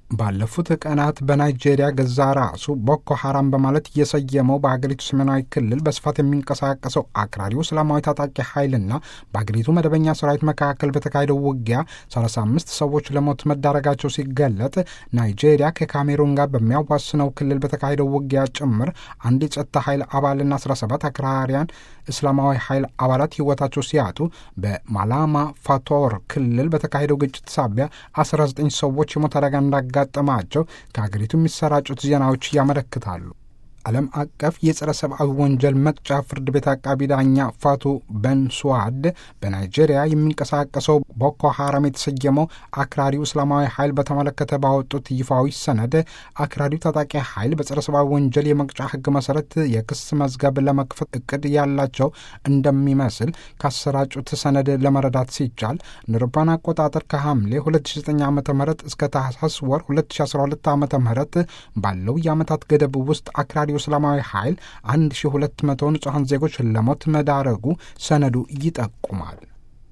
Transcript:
ባለፉት ቀናት በናይጄሪያ ገዛ ራሱ ቦኮ ሐራም በማለት እየሰየመው በሀገሪቱ ሰሜናዊ ክልል በስፋት የሚንቀሳቀሰው አክራሪው እስላማዊ ታጣቂ ኃይልና በሀገሪቱ መደበኛ ሰራዊት መካከል በተካሄደው ውጊያ 35 ሰዎች ለሞት መዳረጋቸው ሲገለጥ ናይጄሪያ ከካሜሩን ጋር በሚያዋስነው ክልል በተካሄደው ውጊያ ጭምር አንድ የጸጥታ ኃይል አባልና 17 አክራሪያን እስላማዊ ኃይል አባላት ሕይወታቸው ሲያጡ በማላማ ፋቶር ክልል በተካሄደው ግጭት ሳቢያ 19 ሰዎች የሞት አደጋ እንዳጋጠማቸው ከሀገሪቱ የሚሰራጩት ዜናዎች ያመለክታሉ። ዓለም አቀፍ የጸረ ሰብአዊ ወንጀል መቅጫ ፍርድ ቤት አቃቢ ዳኛ ፋቱ በንሱዋድ በናይጄሪያ የሚንቀሳቀሰው ቦኮ ሐራም የተሰየመው አክራሪው እስላማዊ ኃይል በተመለከተ ባወጡት ይፋዊ ሰነድ አክራሪው ታጣቂ ኃይል በጸረ ሰብአዊ ወንጀል የመቅጫ ሕግ መሰረት የክስ መዝገብ ለመክፈት እቅድ ያላቸው እንደሚመስል ካሰራጩት ሰነድ ለመረዳት ሲቻል እንደ አውሮፓውያን አቆጣጠር ከሐምሌ 2009 ዓ ም እስከ ታህሳስ ወር 2012 ዓ ም ባለው የዓመታት ገደብ ውስጥ አክራሪ እስላማዊ ኃይል 1200 ንጹሐን ዜጎች ለሞት መዳረጉ ሰነዱ ይጠቁማል።